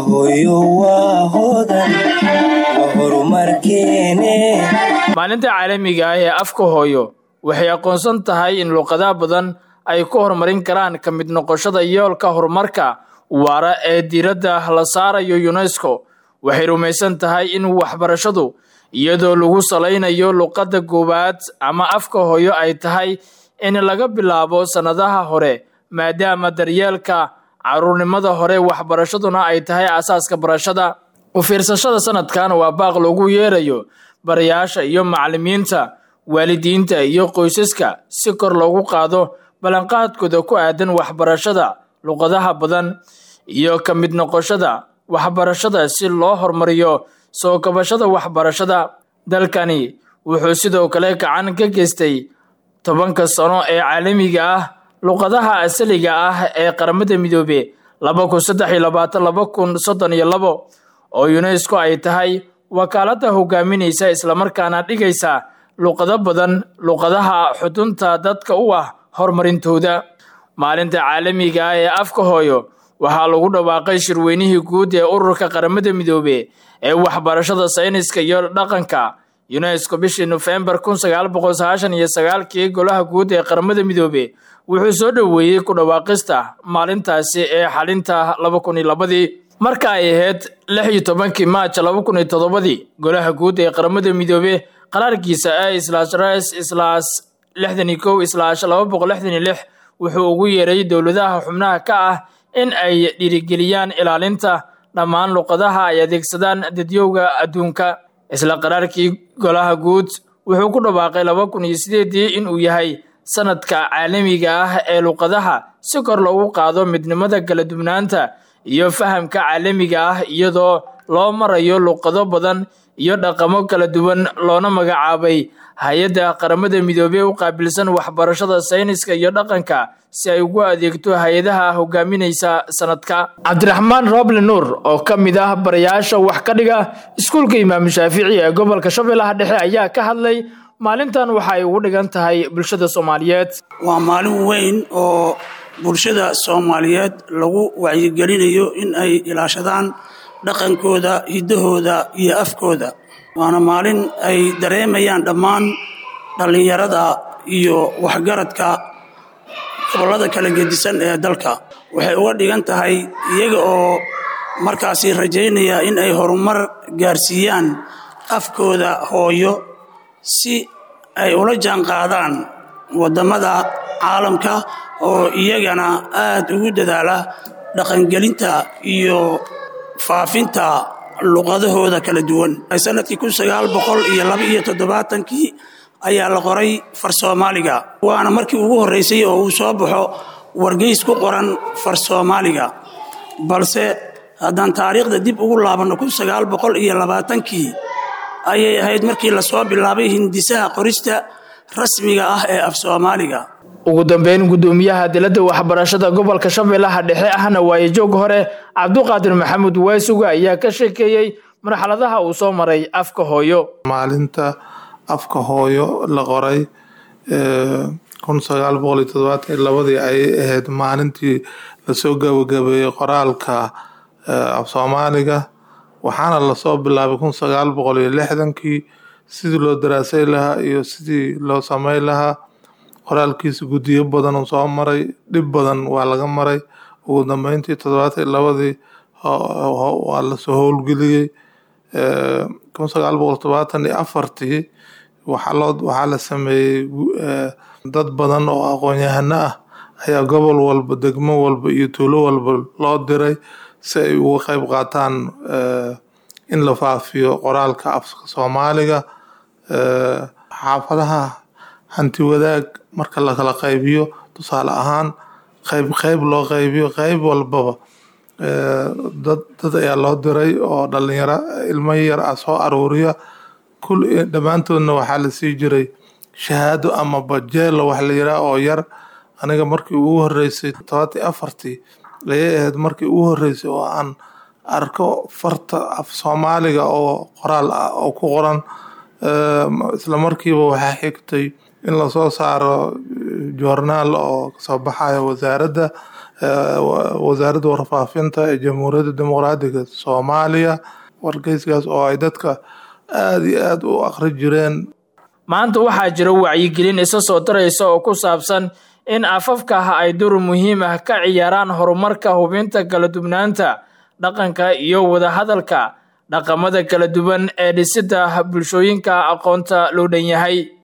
hooyo waa hodan waa horumarkeene maalinta caalamiga ah ee afka hooyo waxay aqoonsan tahay in luqadaha badan ay ku horumarin karaan ka mid noqoshada yoolka horumarka waara ee diiradda la saarayo unesco waxay rumaysan tahay in waxbarashadu iyadoo lagu salaynayo luqadda koowaad ama afka hooyo ay tahay in laga bilaabo sannadaha hore maadaama daryeelka caruurnimada hore waxbarashaduna ay tahay asaaska barashada u fiirsashada sanadkan waa baaq loogu yeerayo barayaasha iyo macallimiinta waalidiinta iyo qoysaska si kor loogu qaado ballanqaadkooda ku aadan waxbarashada luqadaha badan iyo ka mid noqoshada waxbarashada si loo horumariyo soo kabashada waxbarashada dalkani wuxuu sidoo kale gacan ka geystay tobanka sano ee caalamiga ah luqadaha asaliga ah ee qaramada midoobe laba kun saddex iyo labaatan laba kun soddon iyo labo oo unesco ay tahay wakaaladda hogaaminaysa islamarkaana dhigaysa luqado badan luqadaha xudunta dadka u ah horumarintooda maalinta caalamiga ah ee afka hooyo waxaa lagu dhawaaqay shirweynihii guud ee ururka qaramada midoobe ee waxbarashada sayniska iyo dhaqanka unesco bishii nofembar kun sagaal boqol sagaashan iyo sagaalkii golaha guud ee qaramada midoobe wuxuu soo dhoweeyey ku dhawaaqista maalintaasi ee xalinta laba kun iyo labadii marka ay ahayd lix iyo tobankii maaj laba kun iyo toddobadii golaha guud ee qaramada midoobe qaraarkiisa ee islaash res islaash lixdan iyo kow islaash laba boqol lixdan iyo lix wuxuu ugu yeeray dowladaha xubnaha ka ah in ay dhiirigeliyaan ilaalinta dhammaan luqadaha ay adeegsadaan dadyowga adduunka isla qaraarkii golaha guud wuxuu ku dhawaaqay laba kun iyo sideedii inuu yahay sanadka caalamiga ah ee luqadaha si kor loogu qaado midnimada kala dubnaanta iyo fahamka caalamiga ah iyadoo loo marayo luqado badan iyo dhaqamo kala duwan loona magacaabay hay-adda qaramada midoobey u qaabilsan waxbarashada sayniska iyo dhaqanka si ay ugu adeegto hay-adaha hogaaminaysa sanadka cabdiraxmaan roble nuur oo ka mid ah barayaasha wax ka dhiga iskuulka imaam shaafici ee gobolka shabeellaha dhexe ayaa ka hadlay maalintan waxa ay ugu dhigan tahay bulshada soomaaliyeed waa maalin weyn oo bulshada soomaaliyeed lagu wacyigelinayo in ay ilaashadaan dhaqankooda hiddahooda iyo afkooda waana maalin ay dareemayaan dhammaan dhallinyarada iyo waxgaradka gobollada kala gedisan ee dalka waxay uga dhigan tahay iyaga oo markaasi rajaynaya in ay horumar gaarsiiyaan afkooda hooyo si ay ula jaanqaadaan waddamada caalamka oo iyagana aad ugu dadaala dhaqangelinta iyo faafinta luqadahooda kala duwan sanadkii kun sagaal boqol iyo laba iyo toddobaatankii ayaa la qoray far soomaaliga waana markii ugu horreysay oo uu soo baxo wargeys ku qoran far soomaaliga balse haddaan taariikhda dib ugu laabanno kun sagaal boqol iyo labaatankii ayay ahayd markii lasoo bilaabay hindisaha qorista rasmiga ah ee af soomaaliga ugu dambeyn guddoomiyaha dilada waxbarashada gobolka shabeellaha dhexe ahna waaye joog hore cabduqaadir maxamuud waasuga ayaa ka sheekeeyey marxaladaha uu soo maray afka hooyo maalinta afka hooyo la qoray kun sagaal boqol iyo todobaatan iyo labadii ayay ahayd maalintii lasoo gabagabeeyey qoraalka af soomaaliga waxaana lasoo bilaabay kun sagaal boqol iyo lixdankii sidii loo daraasay lahaa iyo sidii loo samey lahaa qoraalkiisa guddiyo badan uu soo maray dhib badan waa laga maray ugu dambeyntii toddobaatan iyo labadii waa lasoo howlgeliyey kun sagaal boqol todobaatan iyo afartii waxaa loo waxaa la sameeyey dad badan oo aqoon-yahano ah ayaa gobol walba degmo walba iyo tuulo walba loo diray si ay uga qeyb qaataan in la faafiyo qoraalka afka soomaaliga xaafadaha hanti wadaag marka lakala qaybiyo tusaale ahaan qeyb qeyb loo qaybiyo qeyb walbaba dad dad ayaa loo diray oo dhalinyaro ilmo yar ah soo aruuriya kul dhammaantoodna waxaa la sii jiray shahaado ama bajeelo wax la yiraa oo yar aniga markii ugu horeysay todobatii afartii ayay ahayd markii ugu horeysay oo aan arko farta af soomaaliga oo qoraal ah oo ku qoran isla markiiba waxaa xigtay in lasoo saaro joornaal oo kasoo baxayo wasaaradda wasaaradda warfaafinta ee jamhuuriyadda dimuqraadiga soomaaliya wargeyskaas oo ay dadka aada iyo aada u aqri jireen maanta waxaa jira wacyigelin isa soo daraysa oo ku saabsan in afafka ay dur muhiim ah ka ciyaaraan horumarka hubinta kala dubnaanta dhaqanka iyo wadahadalka dhaqamada kala duwan ee dhisidda bulshooyinka aqoonta loo dhan yahay